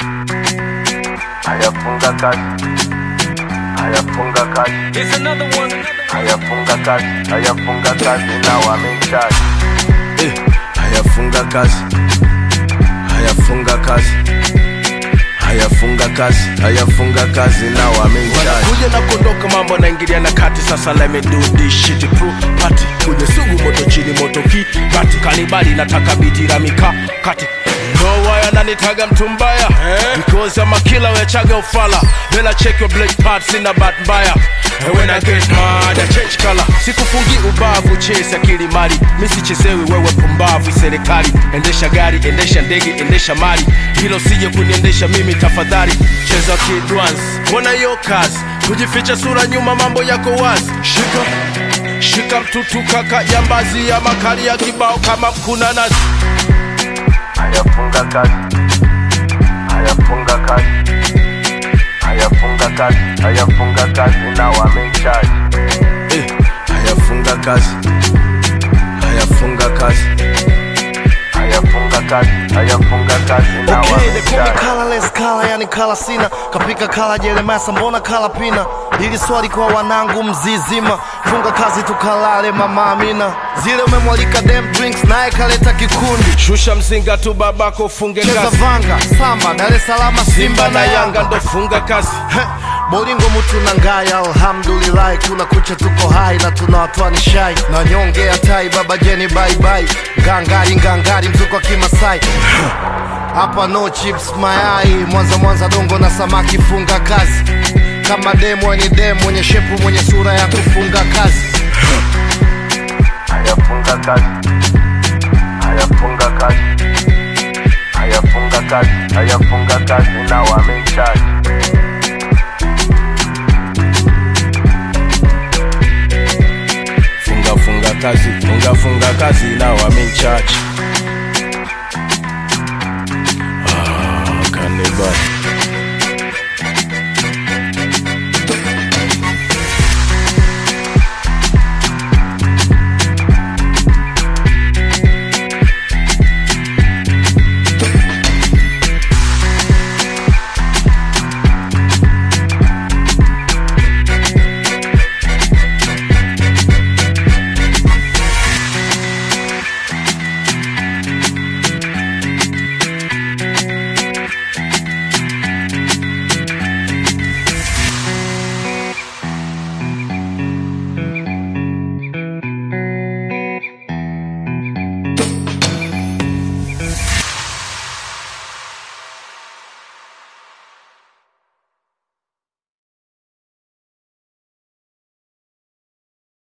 hayafunga kazi hayafunga kazi Here's another one. hayafunga kazi hayafunga kazi na wameichaji eh, hayafunga kazi hayafunga kazi hayafunga kazi hayafunga kazi na wameichaji kuja na kuondoka mambo naingilia na kati sasa let me do this shit pro party kwenye sugu moto chini moto ki kati kanibali nataka biti la mika kati No why ananitaga mtu mbaya Because I'm a killer wechaga ufala Then I check your black parts in a bad mbaya And when I get mad I change color Sikufungi ubavu chase akili mali Misichezewi wewe pumbavu serikali Endesha gari, endesha ndege, endesha mali Hilo sije kuniendesha mimi tafadhali Cheza kid once Mbona hiyo kazi Kujificha sura nyuma mambo yako wazi Shika Shika mtutu kaka jambazi ya makali ya kibao kama mkuna nazi hayafunga kazi hayafunga kazi hayafunga kazi hayafunga kazi na wameichaji eh, hayafunga kazi hayafunga kazi hayafunga kazi hayafunga kazi na Okay, they call me wameichaji colorless color, yani kala sina kapika kala jeremasa mbona kala pina ili swali kwa wanangu mzizima funga kazi tukalale mama amina zile umemwalika dem drinks naye kaleta kikundi shusha mzinga tu babako funge cheza kazi vanga samba dar es salaam simba na yanga ndo funga kazi Heh, bolingo mutu na ngaya alhamdulillahi kuna kucha tuko hai na tunawatoa ni shai na nyongea tai baba jeni baibai ngangari ngangari mzuko wa kimasai hapa no chips mayai mwanza mwanza dongo na samaki funga kazi kama demo ni demo mwenye shepu mwenye sura ya kufunga kazi hayafunga kazi hayafunga kazi hayafunga kazi hayafunga kazi na wameichaji funga funga kazi funga funga kazi na wameichaji